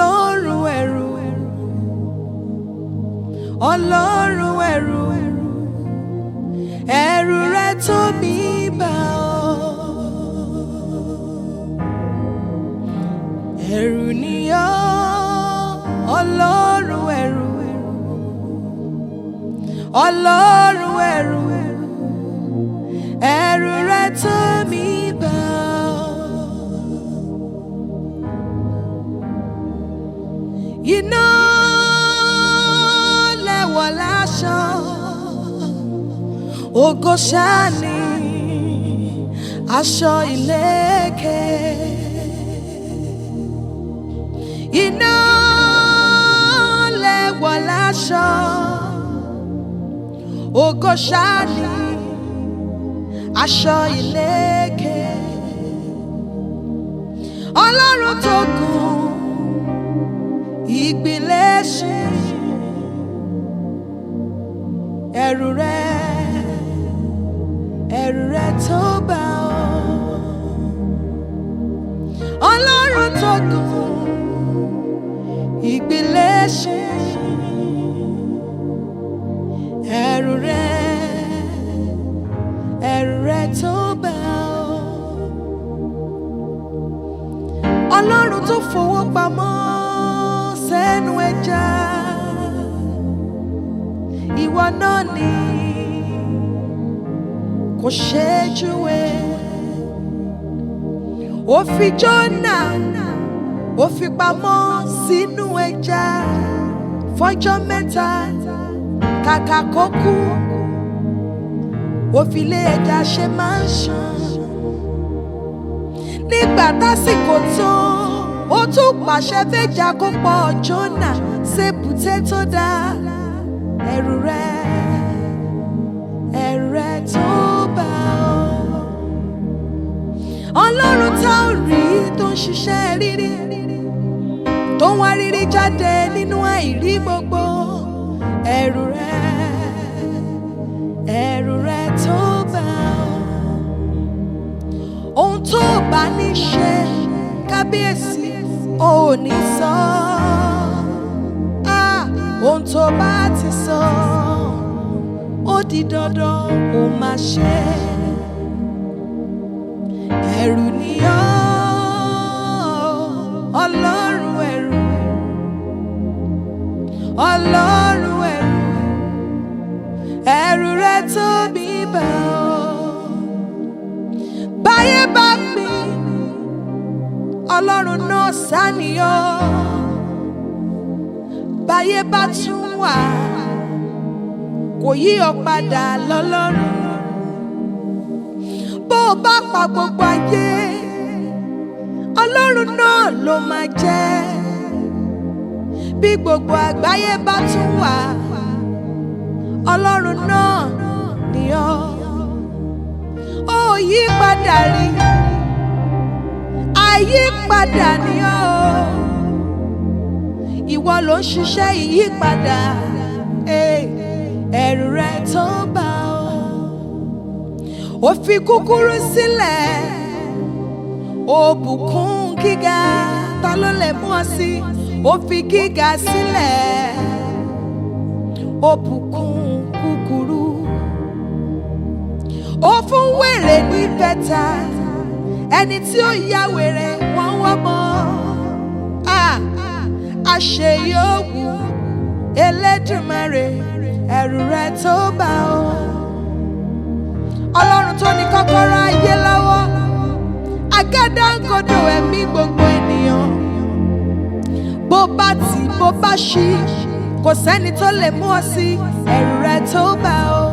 ọlọ́run ẹ̀rù ọlọ́run ẹ̀rù ẹ̀rù rẹ tó mi bá ọ. ẹ̀rù ni ọ́ ọlọ́run ẹ̀rù ọlọ́run ẹ̀rù ẹ̀rù rẹ tó mi bá ọ. iná lẹ́wọ̀ láṣọ ògo ṣáà ni aṣọ ìlẹ̀kẹ̀ iná lẹ́wọ̀ láṣọ ògo ṣáà ni aṣọ ìlẹ̀kẹ̀ ọlọ́run tó gùn ìgbìlẹ̀ ṣe ẹ̀rù rẹ ẹ̀rù rẹ tó bá ọ ọlọ́run tó gùn ìgbìlẹ̀ ṣe ẹ̀rù rẹ ẹ̀rù rẹ tó bá ọ ọlọ́run tó fowó pamọ́ sẹ́nu ẹja ìwọ náà ni kò ṣeé júwe ó fi Jónà ó fi pamọ́ sínú ẹja fọ́jọ́ mẹ́ta kàkà kó kú ó fi lé ẹja ṣe máa ń ṣàn nígbà tásìkò tó ó tún pàṣẹ fẹjà kó pọ̀ Jónà ṣèbùté tó dá ẹ̀rù rẹ ẹ̀rù rẹ tó bá ọ ọlọ́run tá ò rí tó ń ṣiṣẹ́ rírí tó ń wá rírí jáde nínú àìrí gbogbo ẹ̀rù rẹ ẹ̀rù rẹ tó bá ọ ohun tó o bá ní ṣe kábíyèsí ò ní sọ Ah, ohun tó bá ti sọ ó di dandan ó máa ṣe ẹ̀rù ni ọ́ ọlọ́run ẹ̀rù ọlọ́run ẹ̀rù ẹ̀rù rẹ tóbi bá ọ báyé bá pín ọlọ́run náà sáníyàn báyé bá tún wà kò yí ọ padà lọ́lọ́run bó o bá pa gbogbo ayé ọlọ́run náà ló máa jẹ́ bí gbogbo àgbáyé bá tún wà ọlọ́run náà ni ọ́ ó yí padà rí àyípadà ni ọ́ ìwọ ló ń ṣiṣẹ́ ìyípadà eh, ẹ̀rù rẹ tó bá ọ ó fi kúkúrú sílẹ̀ ó bùkún gíga ta ló lè mú ọ sí ó fi gíga sílẹ̀ ó bùkún kúkúrú ó fún wèrè ní bẹ́tà ẹni tí ó ya wèrè wọ́n wọ́n mọ́ àṣeyọ̀wù Elédùmarè ẹ̀rù rẹ tó bá ọ ọlọ́run tó ní kọ́kọ́rọ́ ayé lọ́wọ́ àgádágodo ẹ̀mí gbogbo ènìyàn bó bá tì bó bá ṣí kò sẹ́ni tó lè mú ọ sí ẹ̀rù rẹ tó bá ọ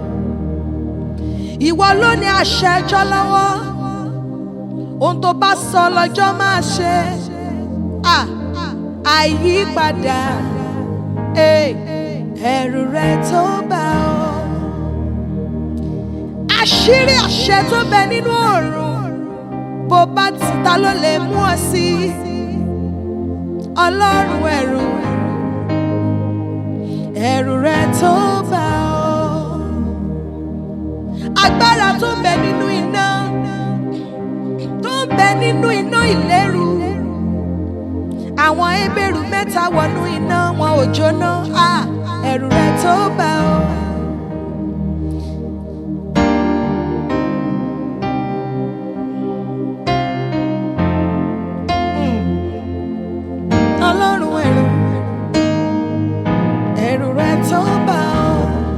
ìwọ ló ní àṣẹ ẹjọ́ lọ́wọ́ ohun tó bá sọ lọ́jọ́ máa ṣe Ah, àyípadà eh, ẹ̀rù rẹ tó bá ọ àṣírí àṣẹ tó bẹ nínú ọ̀run bó bá ti ta ló lè mú ọ sí ọlọ́run ẹ̀rù ẹ̀rù rẹ tó bá ọ agbára tó bẹ nínú iná tó bẹ nínú iná ìléru àwọn ebèrú mẹ́ta wọnú iná wọn ò jóná Ah, ẹ̀rù rẹ̀ tó bá ọ. ọlọ́run ẹ̀rù ẹ̀rù rẹ̀ tó bá ọ.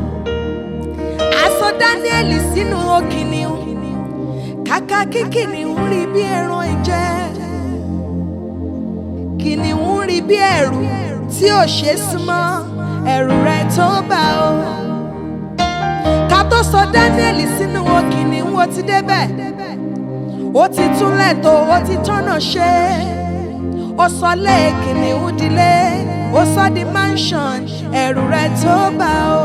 aṣọ dáníẹ́lì sínú òkìníhun kàkà kí kìnìún rí bí ẹran ìjẹ kìnìún rí bí ẹ̀rù tí ò ṣe súnmọ́ ẹ̀rù rẹ̀ tó bá ọ. ká tó sọ dáníẹ́lì sínú òkìníhun ó ti débẹ̀ ó ti túnlẹ̀ tó ó ti tọ́nà ṣe ó sọ lé kìnìún dilé ó sọ di mansion ẹ̀rù rẹ̀ tó bá ọ.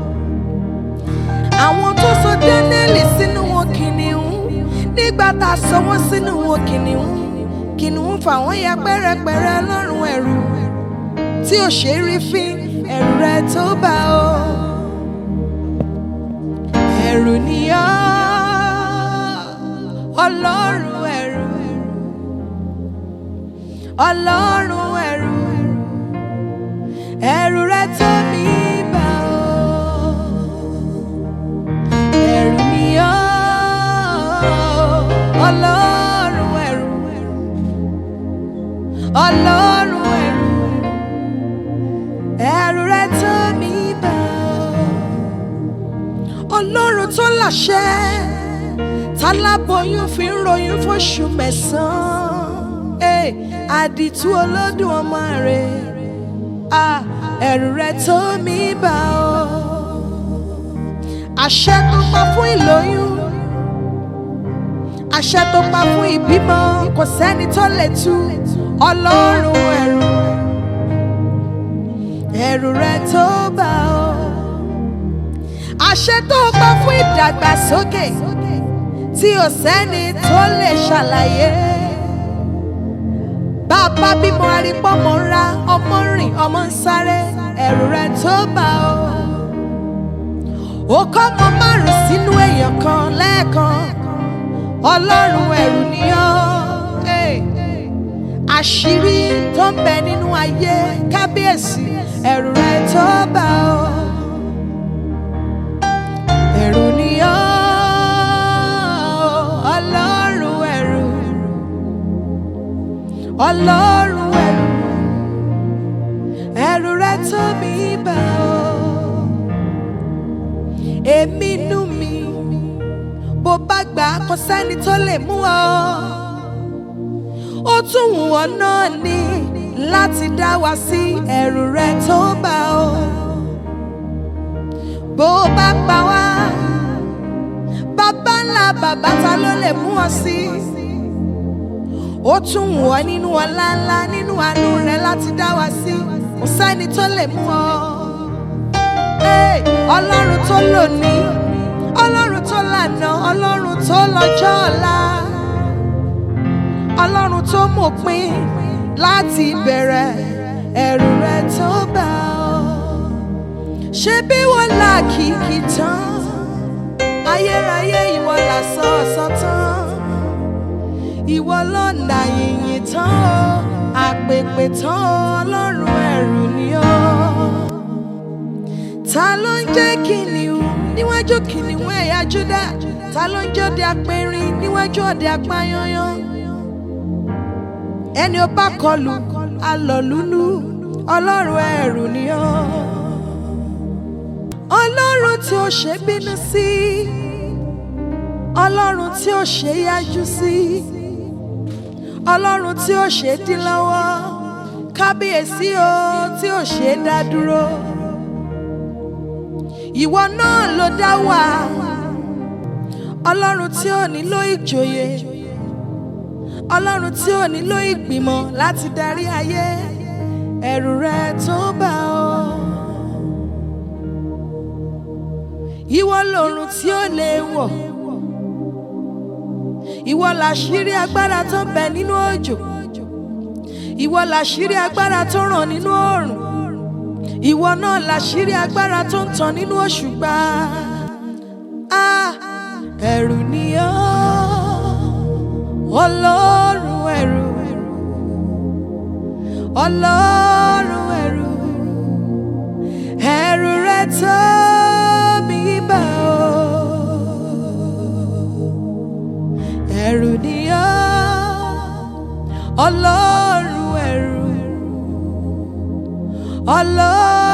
àwọn tó sọ dánẹ́lì sínú wọn kìnìún nígbà tá a sọ wọ́n sínú wọn kìnìún kìnìún fà wọ́n ya pẹ́rẹpẹ́rẹ lọ́rùn ẹ̀rù tí ò ṣe é rí fín ẹ̀rù rẹ̀ tó bá ọ. ẹ̀rù ni ọ́ ọlọ́run ẹ̀rù ọlọ́run ẹ̀rù ẹ̀rù rẹ̀ tó mi bá ọ. ẹ̀rù ni ọ́ ọlọ́run ẹ̀rù ọlọ́run ẹ̀rù ẹ̀rù rẹ̀ tó mi bá ọ. ọlọ́run tó láṣẹ tálábọyún fi ń ròyìn fóṣù mẹ́sàn-án Hey, àdìtú olódùn ọmọ rẹ̀ ah, ẹ̀rù rẹ̀ tó mi bá ọ. àṣẹ tó pa fún ìlóyún àṣẹ tó pa fún ìbímọ kò sẹ́ni tó lè tú ọlọ́run ẹ̀rù ẹ̀rù rẹ̀ tó bá ọ. àṣẹ tó pa fún ìdàgbàsókè tí ò sẹ́ni tó lè ṣàlàyé bàbá bímọ arípọ́mọ ńlá ọmọ rìn ọmọ ń sáré ẹ̀rù rẹ̀ tó bá ọ. ó kọ́ ọmọ márùn sínú èèyàn kan lẹ́ẹ̀kan ọlọ́run ẹ̀rù ni ọ́. Hey. àṣírí tó ń bẹ nínú ayé kábíyèsí ẹ̀rù rẹ̀ tó bá ọ. ẹ̀rù ni ọ́ ọlọ́run ẹ̀rù ọlọ́run ẹ̀rù ẹ̀rù rẹ̀ tó mi bá ọ. èmi inú mi bó bá gbà á kò sẹ́ni tó lè mú ọ. ó tún wù ọ́ náà ní láti dá wa sí ẹ̀rù rẹ̀ tó bá ọ. bó bá pa wá bàbá ńlá bàbá ta ló lè mú ọ sí. ó tún wù ọ́ nínú ọlá ńlá nínú àánú rẹ̀ láti dá wa sí kò sẹ́ni tó lè mú ọ. Hey, ọlọ́run tó lónìí ọlọ́run tó lànà ọlọ́run tó lọ́jọ́ ọ̀la ọlọ́run tó mọ̀pin láti bẹ̀rẹ̀ ẹ̀rù rẹ̀ tó bá ọ. ṣé bí wọ́n là kìkì tán ayérayé ìwọ là sọ ọ̀sán tán ìwọ lọ́nà yìnyín tán o àpèpè tán o ọlọ́run ẹ̀rù ni ọ́ ta ló ń jẹ́ kìnìún níwájú kìnìún ẹ̀yà Júdà ta ló ń jẹ́ ọdẹ apẹ̀rin níwájú ọdẹ apáyányán ẹni ó bá kọlù alọ̀lúlú ọlọ́run ẹ̀rù ni ọ́ ọlọ́run tí ó ṣe bínú sí ọlọ́run tí ó ṣe yájú sí ọlọ́run tí ó ṣe dín lọ́wọ́ kábíyèsí o tí ó ṣe dá dúró ìwọ náà ló dá wà ọlọ́run tí ò nílò ìjòyè ọlọ́run tí ò nílò ìgbìmọ̀ láti darí ayé ẹ̀rù rẹ tó bá ọ. ìwọ lòrùn tí ó lè wọ̀ ìwọ làṣírí agbára tó ń bẹ nínú òjò ìwọ làṣírí agbára tó ràn nínú oòrùn ìwọ náà làṣírí agbára tó ń tàn nínú òṣùpá Ah, ẹ̀rù ni ọ́ ọlọ́run ẹ̀rù ọlọ́run ẹ̀rù ẹ̀rù rẹ tó mi bá o ẹ̀rù nìyọ́ ọlọ́run ẹ̀rù ọlọ́run.